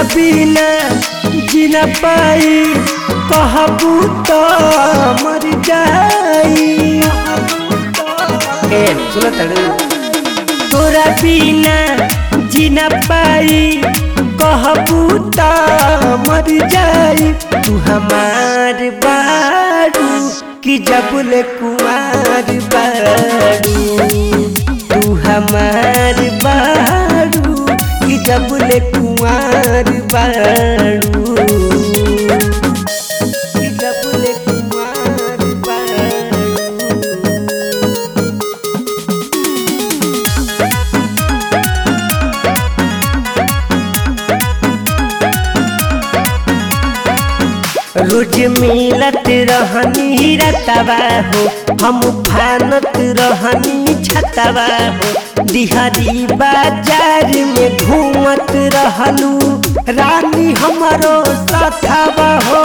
बिना जीना पाई कहबू तो मर जाई ए सुनो तड़ू तोरा बिना जीना पाई कहबू तो मर जाई तू हमार बारू कि जबले कुमार बारू तू हमार बारू कि जबले कुमार बारू कि जबले कुमार बारू रोज मिलत रहनी रतवा हो हम फानत रहनी छतवा हो दिहरी बाजार में घूमत रहलू रानी हमारो साथवा हो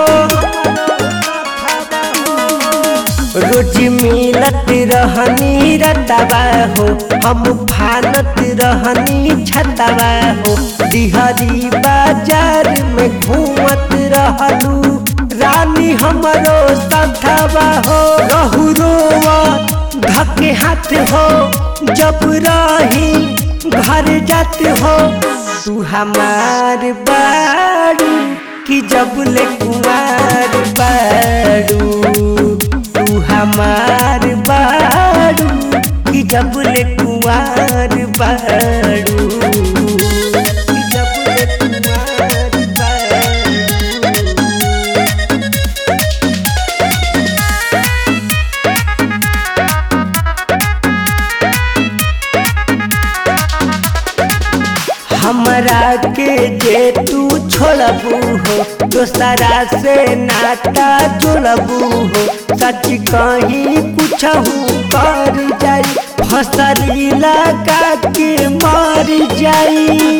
रोज मिलत रहनी रतवा हो हम फानत रहनी छतवा हो दिहरी बाजार में घूमत रहलू रानी हमरो सथवा हो रहू रोवा धके हाथ हो जब रही घर जात हो तू हमार बारू कि जब ले कुमार बारू तू हमार बारू कि जब ले कुमार बारू कि जब ले कुमार बारू हमरा के जे तू छोड़बू हो दोसरा से नाता जोड़बू हो सच कहीं कुछ कर जाई फसरी लगा के मर जाई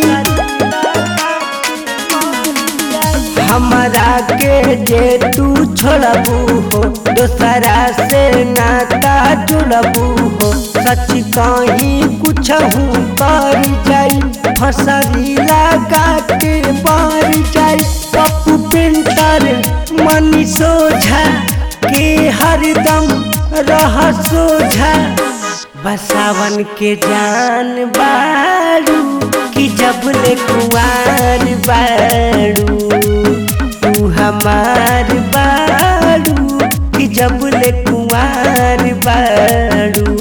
हमरा के जे तू छोड़बू हो दोसरा से नाता जुड़बू हो सच कहीं कुछ कर जाई फसरी लगा के मर जाई पप्पू पेंटर मनी सोझा के हरदम रह सोझा बसावन के जान बारू कि जब ले कुआर बारू तू हमार बारू कि जब ले कुआर बारू